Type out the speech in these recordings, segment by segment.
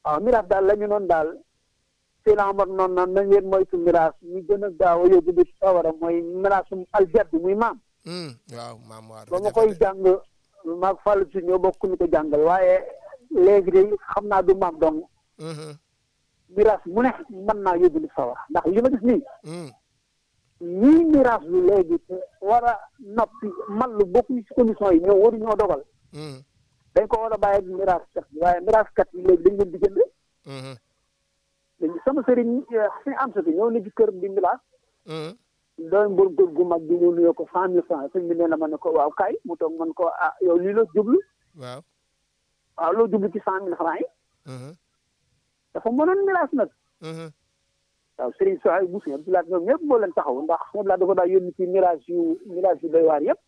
waaw miraas daal la ñu noonu daal seen amar noonu naan na ngeen moytu miraas ñu gën a gaaw a yóbbu di sawara mooy miraasum aljadd muy maam Hmm, waaw maam waa ba ma koy jàng maag fàllu si ñoo bokk ñu ko jàngal waaye léegi de xam naa du maam dong miraas mu ne mën naa yóbbu di sawara ndax li ma gis nii ñii miraas lu léegi te war a noppi man lu bokk ci condition yi ñoo waru ñoo dogal dañ ko war a bàyyi ak miraas kat bi waaye miraas kat yi léegi dañ leen di jënd dañu sama sëriñ si am sa ñëw na ci kër di miraas doon mbër góor gu mag bi ñëw nuyoo ko cent mille francs sëñ bi nee na ma ne ko waaw kay mu toog man ko ah yow lii la jublu waaw waaw loo jublu ci cent mille francs yi dafa mënoon miraas nag waaw Serigne Soxay bu Sëñ Abdoulaye ñoom ñëpp moo leen taxaw ndax Sëñ Abdoulaye dafa daa yónni ci mirage yu mirage yu doy waar yëpp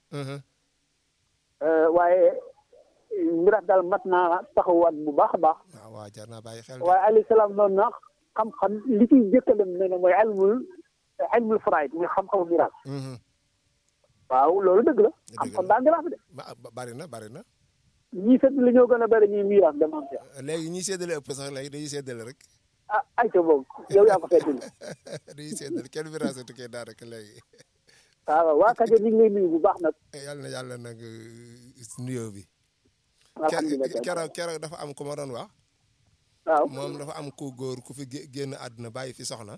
waaye mirage daal mat naa taxawaat bu baax a baax waaw waaw jar naa bàyyi xel waaye alayhi salaam noonu na xam-xam li ciy jëkkalem ne ne mooy ilmul ilmul faraid muy xam-xamu mirage waaw loolu dëgg la xam-xam daa mirage de bari na bari na ñii sedd li ñoo gën a bëri ñuy mirage de maam léegi ñi séddale ëpp sax léegi dañuy séddale rek ah ayca boobu yow yaa ko feddali dañuy séddale kenn mirage tu kee daanaka léegi waaw waa Kajoor ñu ngi lay nuyu bu baax nag yàlla na yàlla nag nuyoo bi alhamdulilah keroog keroog dafa am ku ma doon wax waaw moom dafa am ku góor ku fi génn àdduna bàyyi fi soxna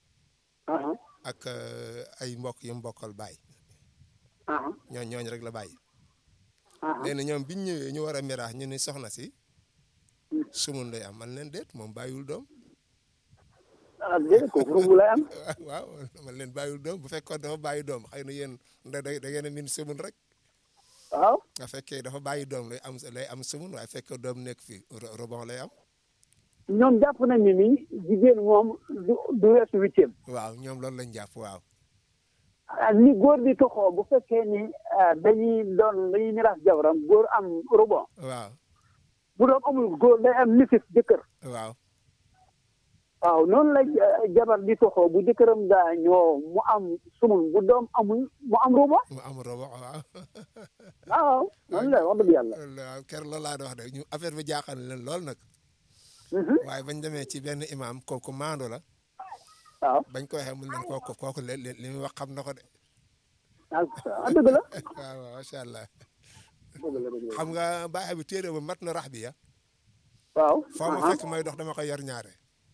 ak ay mbokk yu mbokkal bàyyi ñooñ ñooñ rek la bàyyi léegi ñoom biñ ñëwee ñu war a miraax ñu ni soxna si sumun lay am man leen déet moom bàyyiwul doom ah déedéet kooku ruubu lay am waaw man leen bàyyiwul doom bu fekkoon dafa bàyyi doom xëy na yéen da da ngeen a min sumun rek waaw nga fekkee dafa bàyyi doom lay am lay am sumun waaye fekkee doom nekk fi rebond lay am ñoom jàpp nañ ni ni jigéen moom du du weesu huitième waaw ñoom loolu lañ jàpp waaw ni góor di toxoo bu fekkee ni dañuy doon dañuy miraas jabaram góor am rebond waaw bu doon amul góor day am nisif jëkkër waaw waaw noonu la jabar di toxoo bu jëkkëram gaañoo mu am sumun bu doom amul mu am rebond mu am rebond waaw waaw noonu la wax dëgg yàlla waaw ker loolu laa doon wax de ñu affaire bi jaaxal leen lool nag waaye bañ demee ci benn imam kooku maando la waaw bañ ko waxee mu leen kooku kooku li li muy wax xam na ko de ah dëgg la waaw waaw macha allah dëgg la dëgg la xam nga baaxe bi téere ba mat na rax bi ya waaw foo ma fekk may dox dama koy yor ñaare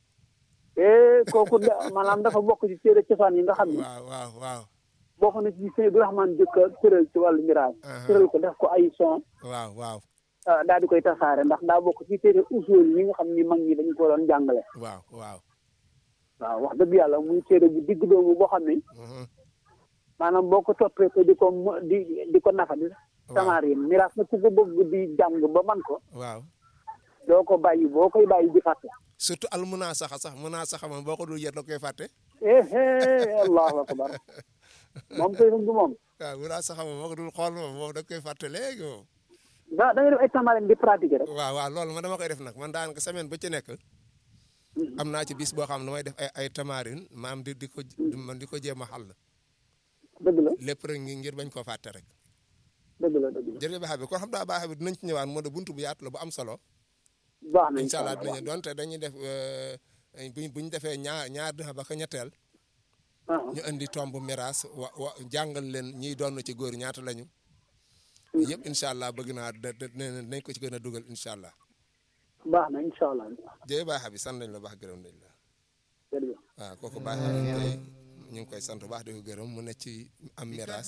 eh kooku da maanaam dafa bokk ci téere cosaan yi nga xam ne waaw waaw waaw bokk na ci sëñ Abdourahmane jëkk a tëral ci wàllu miraas tëral ko def ko ay son waaw waaw daal di koy tasaare ndax daa bokk ci téere usul yi nga xam ni mag ñi dañu ko doon jàngale waaw waaw waaw wax dëgg yàlla muy téere bu digg doomu boo xam ne maanaam boo ko toppee ko di ko di di ko nafa di tamarin miraas na ku ko bëgg di jàng ba man ko waaw doo ko bàyyi boo koy bàyyi di fàtte surtout al munaa saxa sax munaa saxa moom boo ko dul yet da koy fàtte eh allahu akbar moom koy du moom waaw munaa saxa moom boo ko dul xool moom moom da koy fàtte léegi moom da da ngay def ay tamarin di pratiquer rek waaw waaw loolu man dama koy def nag man daanaka semaine ba ci nekk am naa ci bis boo xam ne damay def ay ay tamarin maam di di ko man di ko jéem a xàll dëgg la lépp rek ngir bañ koo fàtte rek dëgg la dëgg la jërëjëf baax bi kon xam daa baax bi dinañ ci ñëwaat moo de buntu bu yaatu la bu am solo baax na incha allah dinañu donte dañuy def buñ buñ defee ñaar ñaar dina ba ko ñetteel ñu indi tomb miraas wa wa jàngal leen ñiy doon ci góor ñaata lañu yëpp incha allah bëgg naa nañ ko ci gën a dugal incha allah baax na incha allah jërëjëf baax bi sant nañ la baax gërëm nañ la jërëjëf waaw kooku baax bi tey ñu ngi koy sant bu baax di ko gërëm mu ne ci am miraas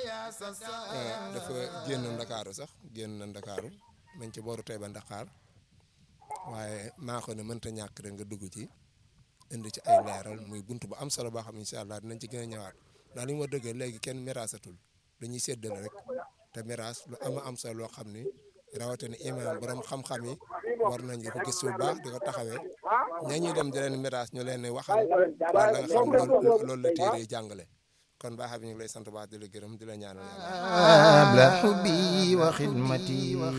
dafa génn ndakaaru sax génn na ndakaaru mañ ci booru tey ba Ndakaar waaye maa ko ne mënta ñàkk rek nga dugg ci indi ci ay leeral muy bunt bu am solo boo xam incha allah dinañ ci gën a ñëwaat ndax li ma dëggee léegi kenn miraasatul dañuy séddale rek te miraas lu ama am solo loo xam ni rawatina imaam borom xam-xam yi war nañ di ko gis bu baax di ko taxawee ña ñuy dem di leen miraas ñu leen waxal wala nga xam loolu la téere yi jàngale kon baax bi ñu ngi lay sant baax di la gërëm di la ñaanal yàlla xubbi wa xidmati